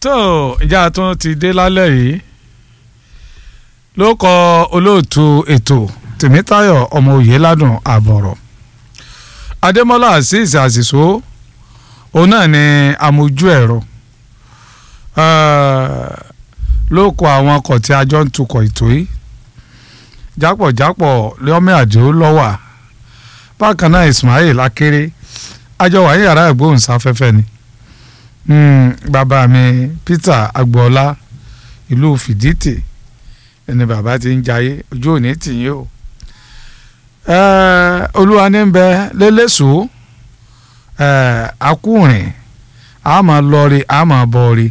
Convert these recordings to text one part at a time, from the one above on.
tó ìjà tún ti dé lálẹ́ yìí ló kọ olóòtú ètò tèmítayọ̀ ọmọ òye ládùn àbọ̀rọ̀ adémọ́lá azeez àṣìṣó òun náà ni amójú ẹ̀rọ ló kọ àwọn ọkọ̀ tí a jọ ń tukọ̀ ètò yìí jápọ̀jápọ̀ lọ́mí àdìó lọ́wà bákan náà ismail akéré àjọ wà ní yàrá ìgbóhùnsáfẹ́fẹ́ ni bàbá mi peter agboola ìlú fìdítì ẹni bàbá ti ń jayé ojú òní tìyín o olúwa ní bẹ lélẹ́sọ akúrin a máa lọrí a máa bọ̀rí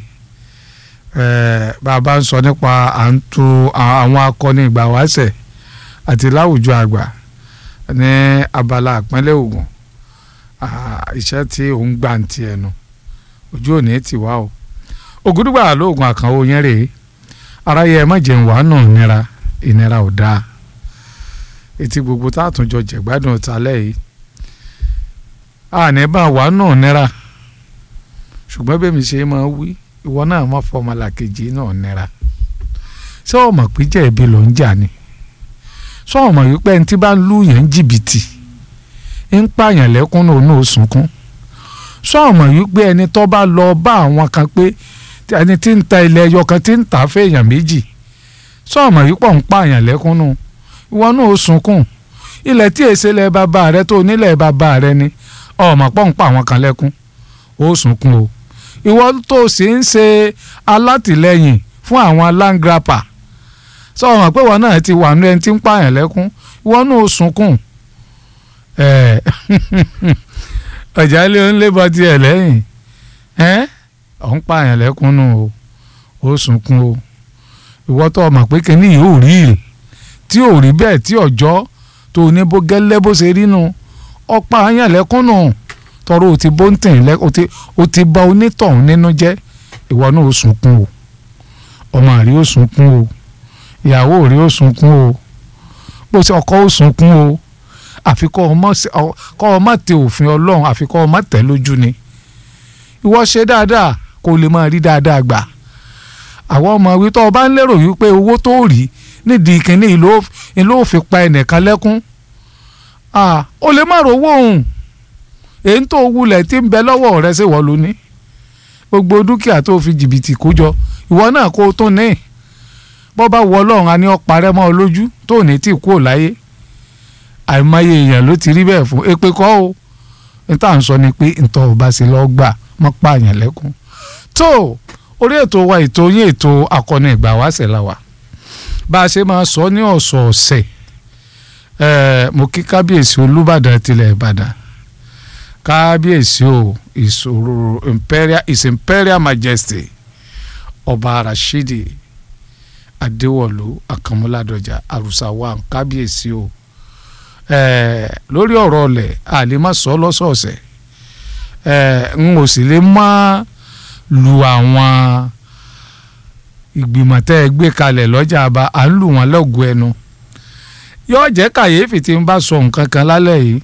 bàbá ń sọ nípa à ń tu àwọn akọni ìgbà wáṣẹ̀ àti láwùjọ àgbà ní abala àpínlẹ̀ Ògùn iṣẹ́ tí òun gbà ń tiẹ̀ nu ojú òní ti wá o ògùdùgbà lóògùn àkànwò yẹn rèé aráyé ẹ má jẹun wàá nù nira ìnira ò dáa etí gbogbo tá a tún jọ jẹ̀gbádùn talẹ́ yìí àní bá wàá nù nira ṣùgbọ́n bẹ́ẹ̀ mi ṣe máa wí ìwọ náà má fọmọlà kejì náà nira ṣé o mọ̀ pé jẹ̀bi ló ń jà ni ṣé o mọ̀ wípé ẹni tí bá ń lù yẹn ń jìbìtì ń pààyàn lẹ́kún náà ní òsùnkún ṣé o mọ̀ wípé ẹni tó bá lọ bá àwọn kan pé ẹni tí ń ta ilẹ̀ ẹyọ kan tí ń tà fẹ́yàn méjì ṣé o mọ̀ wípé ń pààyàn lẹ́kún náà ìwọ náà ó sunkún ilẹ̀ tí èsè lẹ bàbá rẹ tó nílẹ̀ bàbá rẹ ni ọmọ pọ̀ ń pa àwọn kan lẹ́kún ó sunkún o ìwọ tó sì ń ṣe alátìlẹyìn fún àwọn aláǹgrapà sọ wọn pé wọn náà ti wà ní ẹni tí ń pààyàn lẹ́kún ìwọ náà ó sunkún ọjà ilé ń lébọ tiẹ̀ lẹ́yìn ọ̀ ń pààyàn lẹ́kún nù o ó sunkún o ìwọ tó mọ̀ pé kíní yìí ò rí ìlú tí ò rí bẹ́ẹ̀ tí ọjọ́ tó ní bó gẹ́lẹ́ bó ṣe rí nu ọ̀pá àyàn lẹ́kún nù tọrọ ò ti bó ń tìn lẹ́ o ti bá onítọ̀hún nínú jẹ́ ìwọ náà ó sunkún o ọmọ rí ó sunkún o ìyàwó rí ó sunkún o bó ṣe ọkọ ó sunkún o àfi kọ́ ọ má tẹ òfin ọlọ́run àfi kọ́ ọ má tẹ̀ lójú ni ìwọ ṣe dáadáa kó o lè máa rí dáadáa gbà àwọn ọmọ wí tó o bá ń lérò wípé owó tó rí nídìí kínní ìlú ò fi pa ẹnìkan lẹ́kún ó lè má rówó òun èyí tó wulẹ̀ tí ń bẹ lọ́wọ́ rẹ ṣe wọ́n ló ní gbogbo dúkìá tó fi jìbìtì kó jọ ìwọ náà kó o tún ní bọ́ bá wọ ọlọ́run a ní ọ parẹ́ mọ́ ọ lójú tó ní tí kú ò láyé àìmọye èèyàn ló ti rí bẹ́ẹ̀ fún èpè kọ́ o ní tá à ń sọ ni pé ntọ́ ò bá ṣe lọ́ọ́ gbà mọ́ pààyàn lẹ́kún tó orí ètò wa ètò yín ètò akọni ìgbà wáṣẹ̀ la wà bá a ṣe máa sọ ní ọ̀sọ̀ọ̀sẹ̀ mo kí kábíyèsí olúbàdàn tilẹ̀ ìbàdàn kábíyèsí o ìṣòro imperial his imperial majesty ọba rashidi adéwọ̀lú akànmúládọjà àrùsàwà kábíyèsí o lórí ọ̀rọ̀ ọ̀lẹ̀ àlè má sọ lọ́sọ̀ọ̀sẹ̀ n ò sì lè má lu àwọn ìgbìmọ̀ tẹ́ ẹ gbé kalẹ̀ lọ́jà àbá à ń lù wọ́n lọ́gùn ẹnu yóò jẹ́ kàyéfì tí n bá sọ nǹkan kan lálẹ́ yìí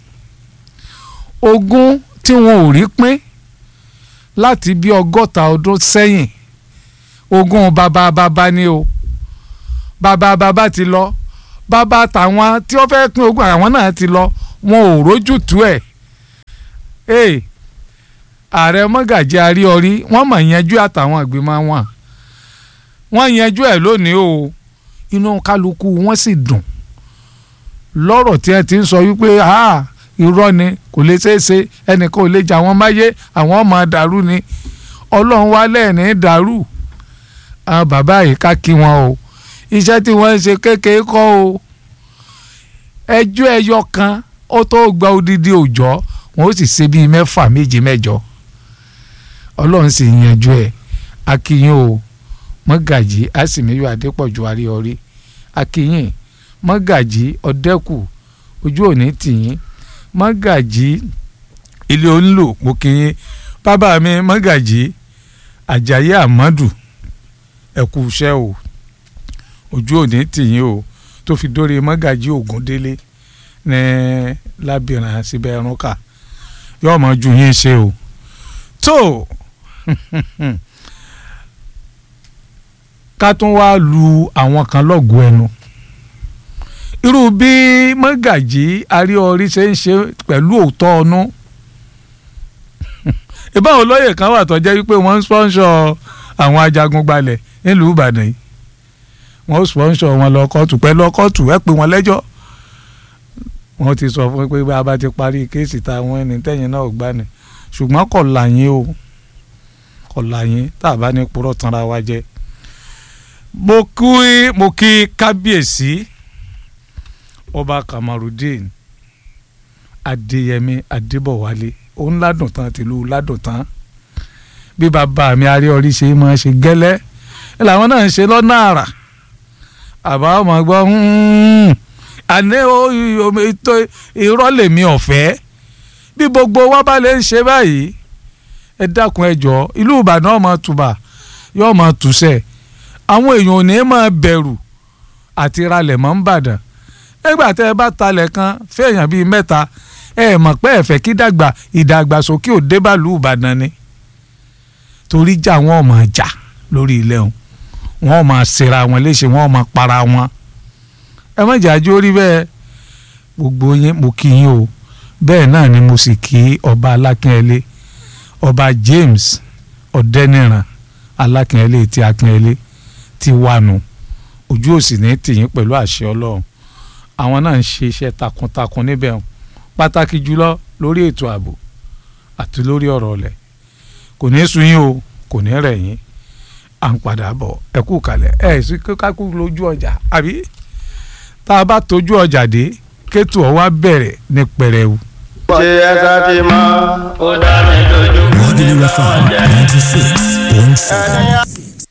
ogún tí wọn ò rí pín láti bí ọgọ́ta ọdún sẹ́yìn ogún bàbá bàbá ni o bàbá bàbá ti lọ bàbá tàwọn tí wọ́n fẹ́ pín ogún àwọn náà ti lọ wọn ò rójú tú ẹ̀ ee ààrẹ mọ́gàjì àríọrí wọ́n mọ̀ yanjú àtàwọn ìgbìmọ̀ wọn wọ́n yanjú ẹ̀ lónìí o inú kálukú wọ́n sì dùn lọ́rọ̀ tí ẹ ti ń sọ wípé irọ́ ni kò lè ṣeé ṣe ẹnìkan ò lè jà wọ́n máyé àwọn ọmọ dàrú ni ọlọ́run wá lẹ́ẹ̀ní dàrú àwọn bàbá yìí ká kí wọn o iṣẹ́ tí wọ́n ń ṣe kékeré kọ́ o ẹjọ́ ẹyọ kan ó tó gba odidi òòjọ́ wọn ó sì ṣe bíi mẹ́fà méje mẹ́jọ ọlọ́run sì yanjú ẹ̀ akínyìn o mọ́gàjì àsìmíyọ adépọ̀jù àríọrí akínyìn mọ́gàjì ọ̀dẹ́kù ojú òní tìyín mọ́gàjì ilé onílò mo kíyín bàbá mi mọ́gàjì àjàyí àmọ́dù ẹ̀kú iṣẹ́ o ojú òní tìyín o tó fi dórí mọ́gàjì ògúndélé ní lábìrán síbẹ̀ ẹ̀rúnkà yóò mọ ju yín ṣe o tó ká tún wá lu àwọn kan lọ́gùn ẹnu irú bí mọ́gàjí aríorí ṣe ń ṣe pẹ̀lú òótọ́ ọnú ìbáwọn olóyè kan wà tó jẹ́ wípé wọ́n ń spọ́nṣọ àwọn ajagun gbalẹ̀ nílùú Ìbàdàn yìí wọ́n spọ́nṣọ wọn lọ kóòtù pẹ̀lú ọkọ̀tù ẹ̀ pé wọ́n lẹ́jọ́ wọ́n ti sọ fún pé bá a bá ti parí kéèsì táwọn ẹni tẹ́yìn náà ò gbá ni ṣùgbọ́n kò láyín o kò láyín tá a bá ní purọ́ tanra wa jẹ. mo kí mo kí kábíyèsí ọba Kamarudeen Adéyẹmí Adébọ̀wálé òun ládùn tán tìlú ládùn tán bí bàbá mi aríọrí ṣe máa ṣe gẹ́lẹ́ làwọn náà ń ṣe lọ́nà àrà àbá ọmọ gbọ́ àní ètò irọ́ lèmi ọ̀fẹ́ bí gbogbo wa bá lè ń ṣe báyìí ẹ dákun ẹ jọ ìlú Ìbàdàn ọmọ tùbà yóò máa tùsẹ̀ àwọn èèyàn ò ní máa bẹ̀rù àti ralẹ̀ mọ́ ń bàdàn nígbà tẹ́ ẹ bá talẹ̀ kan fẹ́ẹ̀yàn bíi mẹ́ta ẹ mọ̀ pé ẹ fẹ́ kí dàgbà ìdàgbàsókè ò débàlú Ìbàdàn ni torí jà wọn ò máa jà lórí ilẹ̀ wọn wọn ò máa ṣera wọn léṣe wọn ò máa para wọn ẹ má jà jó rí bẹ́ẹ̀ gbogbo yín mo kí yín o bẹ́ẹ̀ náà ni mo sì kí ọba alákínyẹlé ọba James ọ̀dẹ́nìràn alákínyẹlé ti akínyẹlé ti wánu ojú òsì ní tìyín pẹ̀lú àṣẹ ọlọ́run àwọn náà ń ṣe iṣẹ́ takuntakun níbẹ̀ hàn pàtàkì jùlọ lórí ètò ààbò àti lórí ọ̀rọ̀ ọ̀lẹ̀ kò ní sú yín o kò ní rẹ̀ yín à ń padà bọ̀ ẹ kú kalẹ̀ ẹ sì kákú lójú ọjà àbí tá a bá tójú ọjà dé kétù ọ wá bẹ̀rẹ̀ ní pẹrẹwu. ṣé ẹ sá ti mọ ó dá mi lójú. Modern FM ninety six point seven.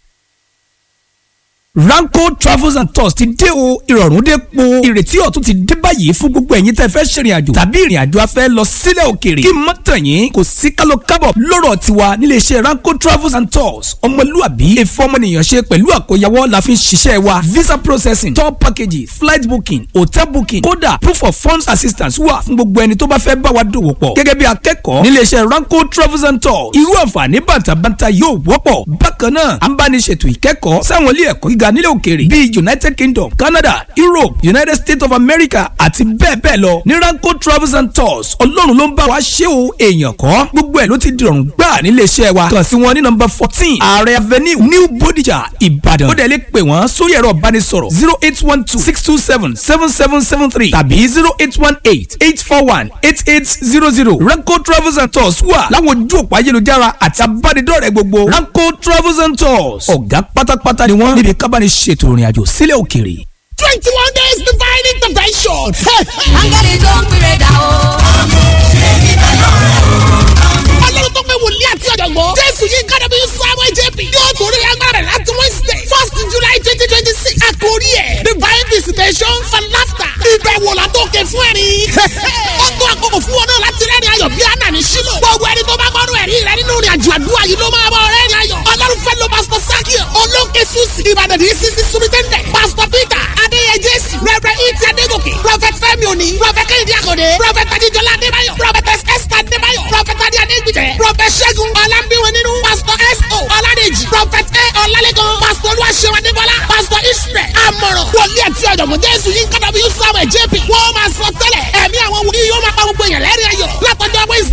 Ranko Travels and Tours ti dé o ìrọ̀rùn dé po ìrètí ọ̀tun ti dé báyìí fún gbogbo ẹ̀yin tẹ́ fẹ́ ṣèrìn àjò tàbí ìrìn àjò afẹ́ lọ sílẹ̀ òkèèrè kí mọ́ tàn yín kò sí kálọ kábọ̀ lọ́rọ̀ tiwa nílé iṣẹ́ Ranko Travels and Tours ọmọlúàbí èfọ́ ọmọnìyàn ṣe pẹ̀lú àkóyawọ́ la fi ń ṣiṣẹ́ wa visa processing tour packages flight booking hotel booking kódà proof of funds assistance wà fún gbogbo ẹni tó bá fẹ́ bá wa dòwò pọ̀ gẹ́gẹ́ bí akẹ́kọ̀ọ́ nílé iṣẹ́ Ranko Travels and Tours irú àǹfààní bàtàbàtà yóò wọ́pọ̀ bákan náà à ń bá ní ṣètò ìkẹ́kọ̀ọ́ sáwọn ilé ẹ̀kọ́ gíga nílẹ̀ òkèèrè bíi united kingdom canada europe united states of america àti bẹ́ẹ̀ bẹ́ẹ̀ lọ ní ranko travels and tours ọlọ́run ló ń bá wa ṣe o èèyàn kọ́ gbogbo ẹ̀ ló ti dìrọ̀rùn gbà nílé iṣẹ́ wa kàn sí wọn ní nọ́mbà fourteen ààrẹ avenue new bodija ìbàdàn ó dẹ̀ lè pè wọ́n sórí ẹ̀rọ ìbánisọ̀rọ̀ zero eight one two six two seven seven seven seven three tàbí zero eight one eight eight four one eight eight zero zero ranko travels and tours wà láwọn ojú òpó ayélujára àti abánidọ́rẹ̀ẹ́ gbogbo ranko travels and tours ọ̀gá pátápátá ni wọ́n níbi kábàánì ṣètò ìrìn àjò sílẹ̀ òkèèrè. twenty one days divine intervention. áńgẹ́lì tó ń pèrè dà o. ọlọ́run tó pé wòlíì àti ọ̀jọ̀gbọ́n. jésù yìí kára bí samuel jp. yóò torí agbára rẹ̀ láti wednesday first july twenty twenty six. àkórí ẹ̀ divine visitation for laughter. ìbẹ̀wò látòkè fún ẹ̀rín. ó tó àkókò fún wọn náà láti rẹ́rìn ayọ̀ bí àná ní sílò. gbogbo ẹni tó bá gbọ́dọ̀ ẹ̀rí rẹ nínú ìrìn àjò àdúrà yìí ló máa bọ̀ rẹ́rìn ayọ̀. ọlọ́run fẹ́ lo pastor sakio olóńkè susi ìbàdàn ní sisi sumitẹ́ndẹ̀ pastor peter adéyẹ jésù rẹ̀rẹ̀ ìtì adégòkè prophet fẹ́mi òní prophet kẹ́hìndé àkọ́dé prophet adéjọlá adébáyọ̀ prophet esther adébáyọ̀ prophet adé adégbìtẹ̀ prophet ṣẹ́gun ọlámbíwọ̀n nínú pastor s.o. ọládèjì prophet a ọlálẹ́gàn pastor olúwaṣẹ́wọ̀n adébọ́lá pastor israel amọ̀ràn wòlíì àti ọ̀jọ̀gbọ́n jésù yín kọ́dọ̀ bí samuel jp wọ́n máa sọ tẹ́lẹ̀